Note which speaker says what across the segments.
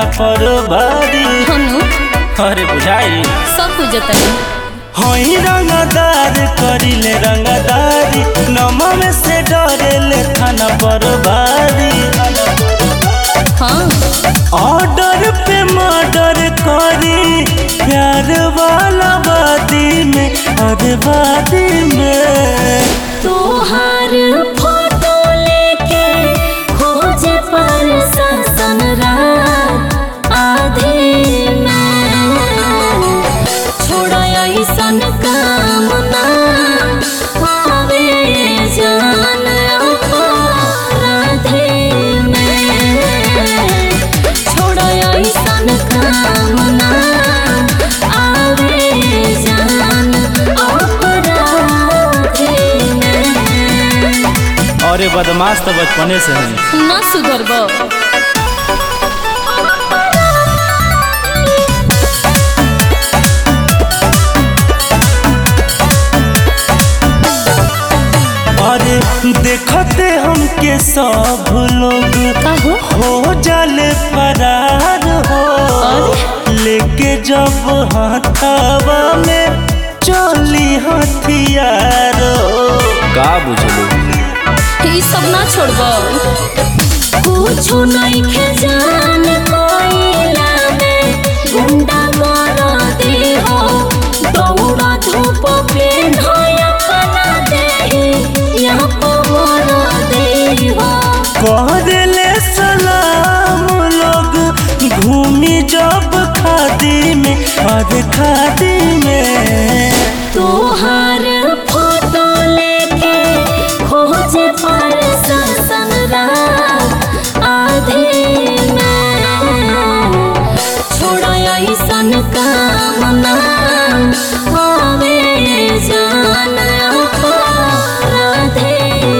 Speaker 1: पर भारी
Speaker 2: हनु
Speaker 1: अरे बुझाई
Speaker 2: सब बुझतनी
Speaker 1: हई रंगदार करिले रंगदारी नमम से डरेले थाना पर भारी
Speaker 2: हाँ
Speaker 1: ऑर्डर पे मर्डर करी प्यार वाला वादी में अरे वादी में
Speaker 2: तोहार फोटो लेके खोजे पर ससन रात आधे में छोड़ा ऐसन काम ना आवे जान राधे में छोड़ा ऐसन काम ना आवे जान अपराधे में
Speaker 1: अरे बदमाश तो बचपने से है
Speaker 2: ना सुधरबो
Speaker 1: अरे देखते हमके सब लोग
Speaker 2: काहो
Speaker 1: हो जाले फरार हो
Speaker 2: अरे?
Speaker 1: लेके जब हाथावा में चली हथियार हो का बुझलू
Speaker 2: ई सब ना छोड़बो कुछो नहीं खे जान कोइला में गुंडा कर दे हो दौड़ा धूप पे नया बना दे यहाँ पर दे हो
Speaker 1: कहले सलाम लोग घूमी जब खादी में अरे खादी में
Speaker 2: तोहार फोटो लेके खोजे पर ससन रात आधे में छोड़ा ऐसन काम ना आवे जान राधे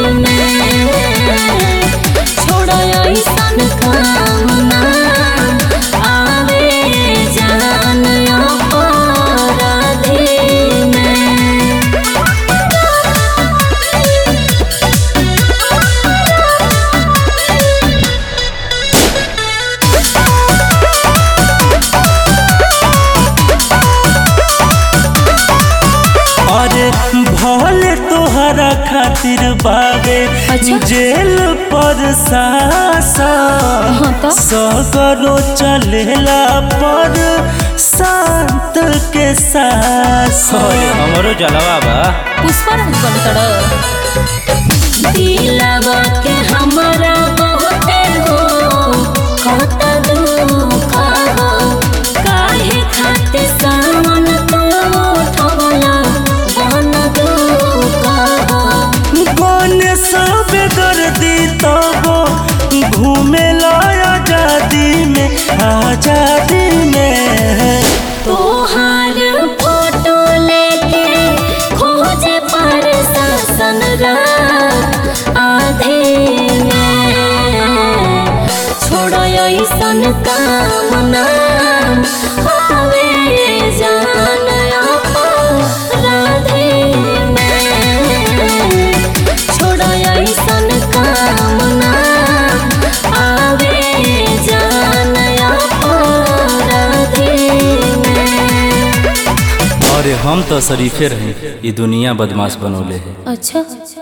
Speaker 2: में छोड़ा ऐसन काम ना आवे जान राधे में
Speaker 1: अरे भले तोहरा खातिर बाबे
Speaker 2: अच्छा।
Speaker 1: जेल पर सासा
Speaker 2: हाँ तो?
Speaker 1: सगरो चलेला पर शांत के सास हमरो जलवा बा
Speaker 2: पुष्पा राज बनतड़ दिलवा के हमरा बहुते हो खत दुख हो काहे खाते सावन तो उठवला बन दुख हो
Speaker 1: कौन सब दर्दी तबो घूमे आजादी में आजादी में
Speaker 2: तोहार फोटो लेके खोजे पर शासन रात आधे में छोड़ो ऐसन काम ना आवे जान राधे में छोड़ो ऐसन काम ना आवे जान राधे में
Speaker 1: अरे हम तो शरीफे रहे ये दुनिया बदमाश बनोले है
Speaker 2: अच्छा